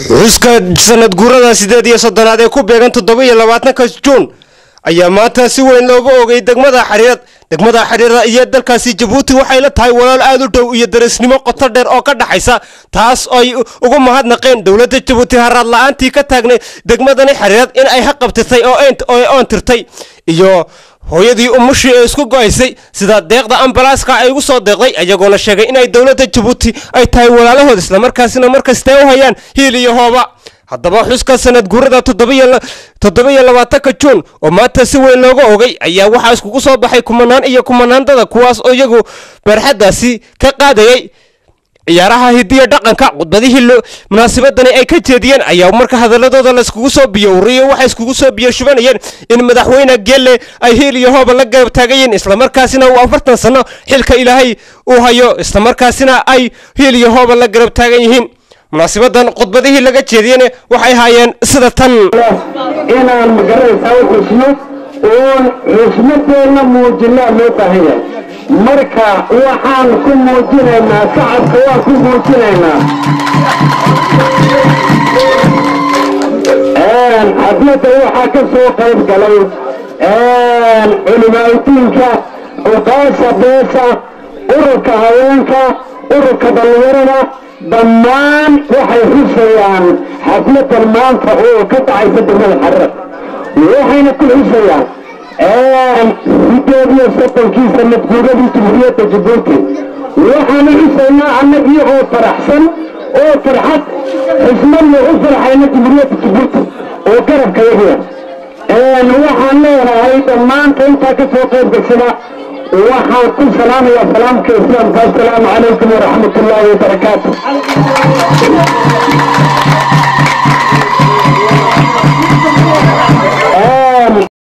xuska sanad guurada sideed iyo soddonaad ee ku beegan toddoba iyo labaatanka juun ayaa maanta si weyn looga ogay degmada xariirad degmada xariirada iyo dalkaasi jabuuti waxay la tahay walaal aad u dhow iyo darisnimo qoto dheer oo ka dhaxaysa taas ay ugu mahadnaqeen dowladda jabuuti haraad la-aantii ka taagnay degmadani xariirad in ay haqabtirtay oo oon tirtay iyo hooyadii umushii ee isku go-aysay sida deeqda ambalaaska ay ugu soo deeqday ayagoona sheegay inay dowladda jabuuti ay tahay walaalahood islamarkaasina markastee u hayaan hiil iyo hooba haddaba xuska sanad guurada toddoba iyo labaatanka juun oo maanta si weyn looga ogay ayaa waxaa iskugu soo baxay kumanaan iyo kumanaandada kuwaas oo iyagu barxaddaasi ka qaadayay ciyaaraha hidiya dhaqanka khudbadihii munaasabadani ay ka jeediyeen ayaa marka hadaladooda laiskugu soo biyo uriyo waxay iskugu soo biyo shubanayeen in madaxweyne gelle ay hiil iyo hooba la garab taagayeen islamarkaasina uu afartan sano xilka ilaahay uu hayo islamarkaasina ay hiil iyo hooba la garab taagan yihiin munaasabadan khudbadihii laga jeediyene waxay haayeen sida tan inaan magaranaysaa u xusno oon xusmadeenna muujinaa loo baahan yahay marka waxaan ku muujinaynaa shacabka waan ku muujinaynaa xafladda waxaa ka soo qayb galay culimaaudiinka cuqaasha beesha ururka haweenka ururka dhallinyarada dhammaan waxay xusayaan xafladan maanta oo ka dhacaysa degmada xarar waxayna ku xusayaan sideed iyo soddonkii sanad guuradii jumhuuriyadda jabuuti waxaanu xusaynaa annagii oo faraxsan oo farxad xismadna u farxayna jumhuuriyadda jabuuti oo garabka yahiya waxaan leenahay dhammaanta intaa ka soo qayb gashada waxaan ku salaamayaa salaamka islaamka assalaamu calaykum waraxmat ullaahi wabarakaatu